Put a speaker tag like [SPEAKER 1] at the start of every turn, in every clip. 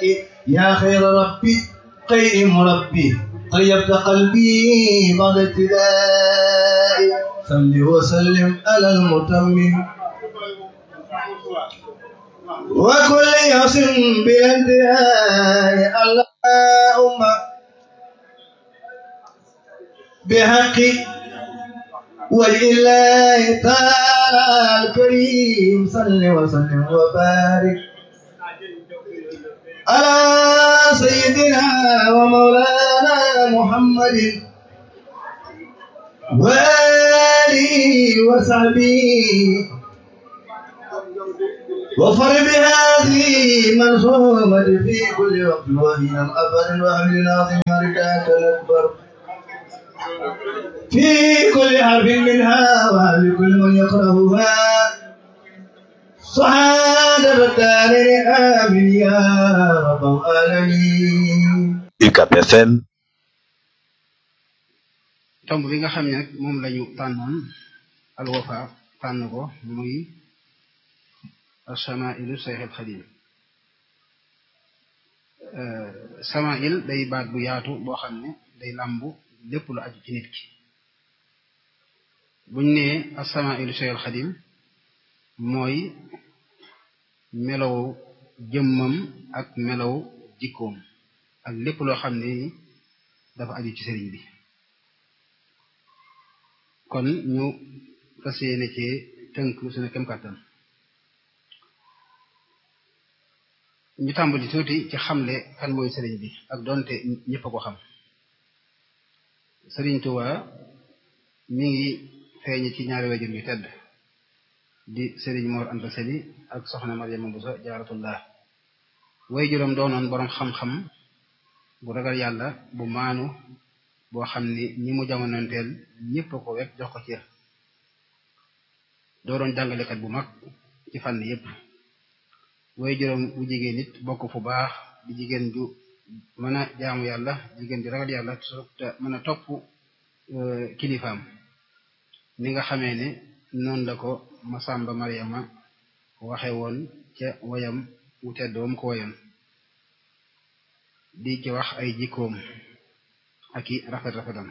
[SPEAKER 1] يا خير ربي خير مربي طيبت قلبي بعد ابتداء صل وسلم على المتمم وكل يصم بانتهاء اللهم بحق ولله تعالى الكريم صل وسلم وبارك على سيدنا ومولانا محمد وآله وصحبه وفر بهذه منصومة في كل وقت وهي أبد وأهل العظيم رداك الأكبر في كل حرف منها وهل كل من يقرأها سبحان الدارين آمين يا رب العالمين
[SPEAKER 2] UCAB FM
[SPEAKER 3] tomb bi nga xam ne nag moom lañu tànnoon alwafa tànn ko muy samailu Seexul Xadim samail day baat bu yaatu boo xam ne day làmbu lépp lu aju ci nit ki buñ nee asamailu Seexul Xadim mooy melow jëmmam ak melow jikkoom ak lépp loo xam ne dafa aju ci sëriñ bi kon ñu fas yéene ci tënk suñu kem kàttan ñu tàmbali tuuti ci xamle kan mooy sëriñ bi ak donte ñëpp a ko xam sëriñ Tuuba mi ngi feeñ ci ñaari wajur yu tedd di sëriñ Mor Anta Sali ak soxna Mariama Buso Jaaratullah way juróom doonoon boroom xam-xam bu ragal yàlla bu maanu boo xam ni ñi mu jamonoonteel ñëpp a ko wekk jox ko cër doo doon jàngalekat bu mag ci fànn yépp way juróom bu jigéen nit bokk fu baax di jigéen ju mën a jaamu yàlla jigéen ju ragal yàlla te mën a topp kilifaam ni nga xamee ne noonu la ko Masamba Mariama waxe woon ca wayam wu tedd wam ko wayoon di ci wax ay jikkoom ak i rafet rafetam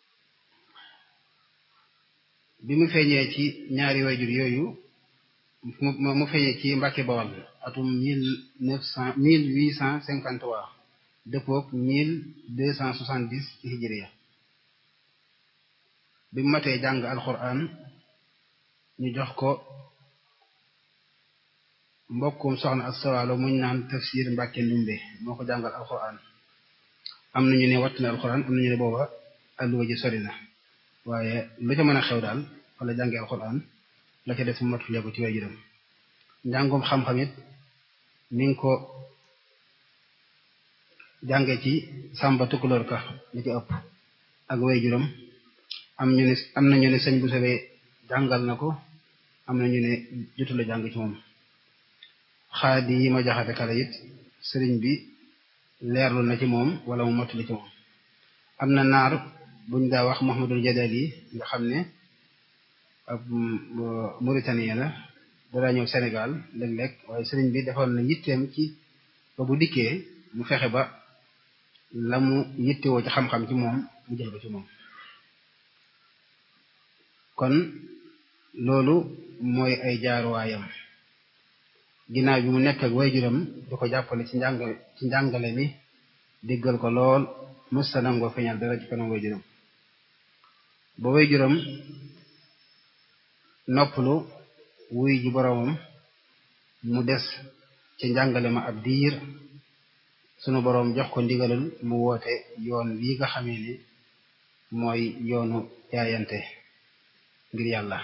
[SPEAKER 3] bi mu feeñee ci ñaari wayjur yooyu mu feeñee ci Mbàkke Bawal atum mille neuf cent mille huit cent cinquante trois dëppook mille deux cent soixante dix ci hijriya bi mu matee jàng alxuraan ñu jox ko mbokkum soxna ak sawaalo muñ naan tafsir Mbàkke Ndumbe moo ko jàngal alxuraan am nañu ne watt na alxuraan am nañu ne booba alluwa ji sori na waaye lu ca mën a xew daal wala jànge alxuraan la ca des mu matulee ko ci way juróom njàngum xam-xam it mi ngi ko jànge ci sàmba tukkuloor ka li ci ëpp ak way juróom am ñu ne am nañu ne sëñ bu sowee jàngal na ko am nañu ne jotula jàng ci moom xaadi yi ma jaxate kala it sëriñ bi leerlu na ci moom wala mu mottali ci moom am na naar buñ daa wax Muhammadul Jadali nga xam ne ab Mauritanien la dadaa ñëw Sénégal léeg-léeg waaye sëriñ bi defoon na yitteem ci ba bu dikkee mu fexe ba la mu yittewoo ci xam-xam ci moom mu jël ko ci moom kon loolu mooy ay jaaruwaayam ginnaaw bi mu nekk ak waajuram di ko jàppale ci njàngale ci njàngale mi diggal ko lool mësta nangoo feeñal dara ci kanam waajuram ba waajuram noppalu wuy ji boroomam mu des ci njàngale ma ab diir sunu boroom jox ko ndigalul mu woote yoon wi nga xamee ni mooy yoonu jaayante ngir yàlla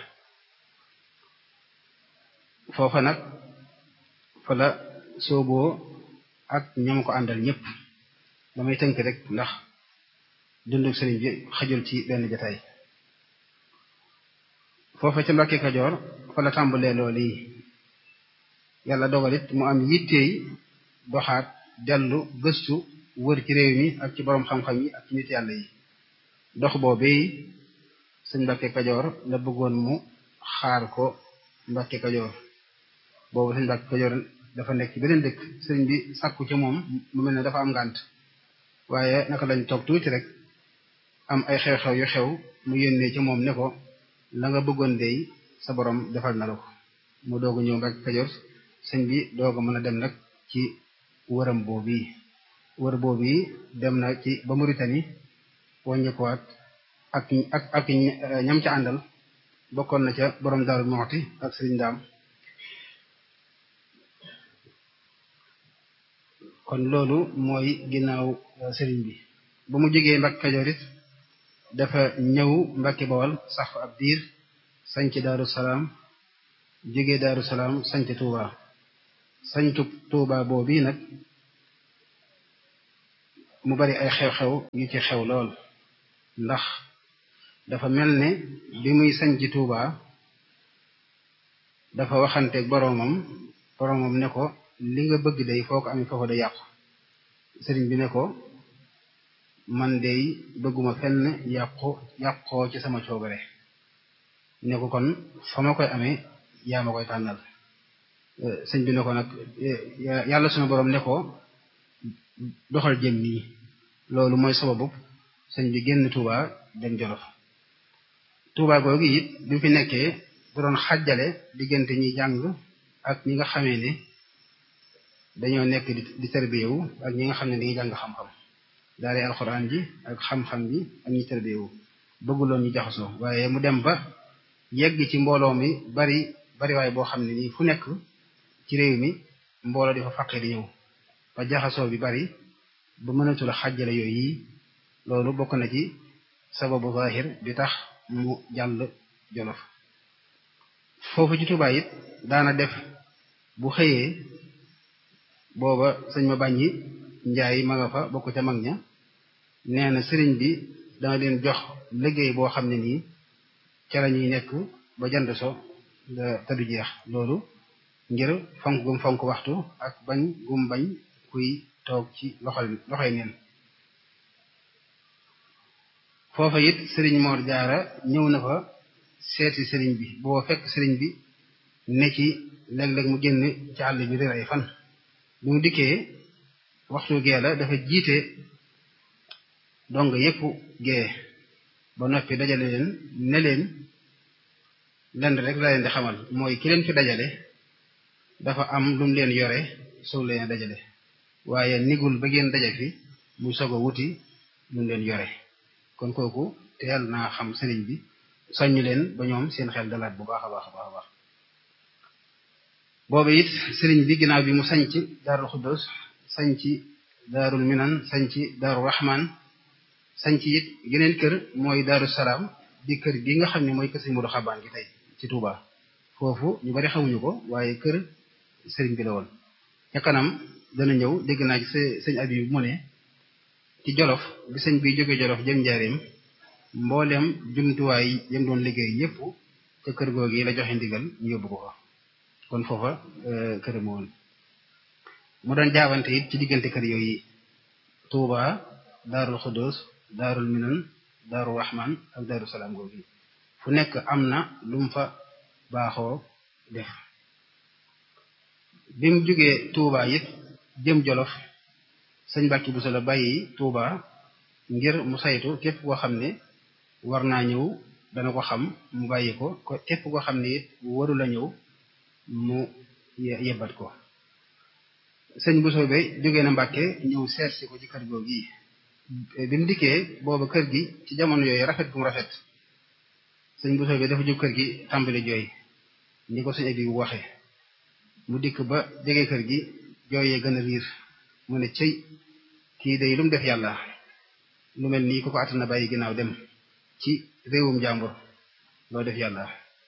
[SPEAKER 3] foofa nag fa la sooboo ak ñoom ko àndal ñëpp damay tënk rek ndax dunduk sëriñ bi xajul ci benn jataay foofa ca Mbàkke Kajoor fa la tàmbalee loolu yi yàlla dogalit mu am yitteey doxaat dellu gëstu wër ci réew mi ak ci boroom xam-xam yi ak ci nit yàlla yi dox boobee sëñ Mbàkke Kajoor la bëggoon mu xaar ko Mbàkke Kajoor boobu sëñ Mbàkke Kajoor dafa nekk ci beneen dëkk sëriñ bi sàkku ci moom mu mel ne dafa am ngànt waaye naka lañ toog tuuti rek am ay xew-xew yu xew mu yónnee ci moom ne ko la nga bëggoon dey sa borom defal na la ko mu doog a ñëw Mbàkke Kajoor sëñ bi doog a mën a dem nag ci wëram boobu yi wër boobu yi dem na ci ba Mauritanie wàññikuwaat ak ak ak ñam ca àndal bokkoon na ca borom Daaru Muxti ak sëriñ Daam kon loolu mooy ginnaaw sëriñ bi ba mu jógee Mbàkke Kajoor it dafa ñëw Mbàkke Bawol sax fa ab diir sanc Daaru Salaam jógee Daaru Salaam sanc Tuuba sancu Tuuba boobu nag mu bari ay xew-xew yu ci xew lool ndax dafa mel ne bi muy sanc Tuuba dafa waxanteeg boroomam boroomam ne ko li nga bëgg day foo ko amee foofu da yàqu sëriñ bi ne ko man day bëgguma fenn yàqu yàqoo ci sama coobare ne ko kon fa ma koy amee yaa ma koy tànnal sëñ bi ne ko nag yàlla sunu boroom ne ko doxal jëm nii loolu mooy sababu sëñ bi génn Touba dem Jolof Touba googu it bi mu fi nekkee da doon xàjjale diggante ñi jàng ak ñi nga xamee ne dañoo nekk di di tarbiyewu ak ñi nga xam ne dañuy jàng xam-xam daale alxuraan ji ak xam-xam ji ak ñi tarbiyewu bëgguloon ñu jaxasoo waaye mu dem ba yegg ci mbooloo mi bari bari waaye boo xam ne nii fu nekk ci réew mi mbooloo di fa faqee di ñëw ba jaxasoo bi bari ba mënatul a xàjjale yooyu yi loolu bokk na ci sababu zahir bi tax mu jàll jolof foofu ci Tuubaa it daana def bu xëyee booba sëñ ma bàññi njaay ma nga fa bokk ca mag ña nee na sëriñ bi dana leen jox liggéey boo xam ne nii ca la ñuy nekk ba jant so te du jeex loolu ngir fonk gum fonk waxtu ak bañ gum bañ kuy toog ci loxol loxoy neen foofa it sëriñ Mor Jaara ñëw na fa seeti sëriñ bi boo fekk sëriñ bi ne ci léeg-léeg mu génn ci àll bi réer ay fan bi mu dikkee waxtu gee la dafa jiite dong yépp gee ba noppi dajale leen ne leen lenn rek la leen di xamal mooy ki leen fi dajale dafa am lu mu leen yore soog leen dajale waaye nigul ba ngeen daje fi mu soog a wuti lu mu leen yore kon kooku teel naa xam sëriñ bi soññ leen ba ñoom seen xel dalaat bu baax a baax a baax a baax boobu it sëriñ bi ginnaaw bi mu sañc daarul xuddos sañc daarul minan sañc daarul rahman sañc it geneen kër mooy daaru salaam di kër gi nga xam ne mooy kër sëñ Modou Xabaan gi tey ci Touba foofu ñu bari xamuñu ko waaye kër sëriñ bi la woon ca kanam dana ñëw dégg naa ci sëñ Abib mu ne ci jolof bi sëñ bi jóge jolof jëm njaareem mboolem jumtuwaay yam doon liggéey yépp ca kër googi la joxe ndigal ñu yóbbu ko fa kon foofa kër ma woon mu doon jaabante it ci diggante kër yooyu Touba daarul xuddoos daarul minan daarul rahman ak daarul salaam googi fu nekk am na lu mu fa baaxoo def bi mu jógee Touba it jëm jolof sëñ Mbàkke Buso la bàyyi Touba ngir mu saytu képp koo xam ne war naa ñëw dana ko xam mu bàyyi ko képp koo xam ne it waru la ñëw mu yebbat ko sëñ Buso be jógee na Mbàkke ñëw seet si ko ci kër googu yi bi mu dikkee booba kër gi ci jamono yooyu rafet gum rafet sëñ Buso be dafa jóg kër gi tàmbali jooy ni ko sëñ abi bu waxee mu dikk ba jege kër gi jooyee gën a riir mu ne cëy kii day lu mu def yàlla lu mel nii ku ko àtt na bàyyi ginnaaw dem ci réewum jàmbur loo def yàlla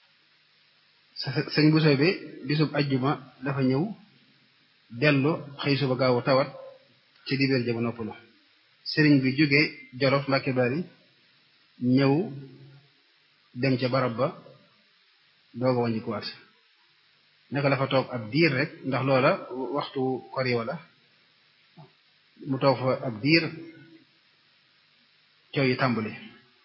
[SPEAKER 3] sëñ Buso bi bisub ajjuma dafa ñëw dellu xëy suba gaawu tawat ci dibéer ja ba noppalu sëriñ bi jóge Jolof Mbàkke Bari ñëw dem ca barab ba doog a wàññikuwaat naka la fa toog ab diir rek ndax loola waxtu kori wala mu toog fa ab diir coow yi tàmbali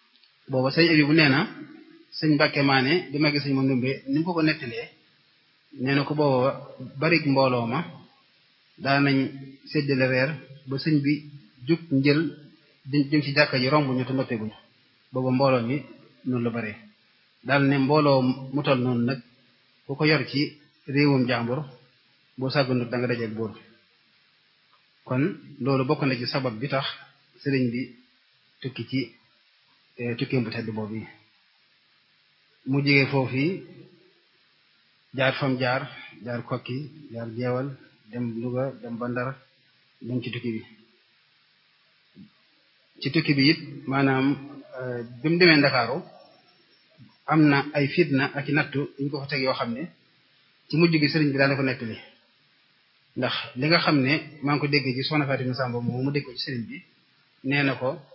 [SPEAKER 3] booba sëñ abi bu nee na sëñ Mbàkke maane di magi sëñ ma ndumbe ni mu ko ko nettalee nee na ko booba barik mbooloo ma daanañ séddale reer ba sëñ bi jug njël jëm ci jàkka ji romb ñu te noppeeguñu booba mbooloo mi noonu la bare daal ne mbooloo mu toll noonu nag ku ko yor ci réewum jàmbur boo sàgganut da nga dajeeg buur kon loolu bokk na ci sabab bi tax sëriñ bi tukki ci tukkeem bu tedd boobu yi mu jigee foofu jaar fam jaar jaar kokki jaar jeewal dem Louga dem Bandar dem ci tukki bi ci tukki bi it maanaam bi mu demee Ndakaaru am na ay fitna ak i nattu ñu ko fa teg yoo xam ne ci mujj gi sëriñ bi daana ko nettali ndax li nga xam ne maa ngi ko déggee ci soxna Fatima Samba moom mu dégg ko ci sëriñ bi nee na ko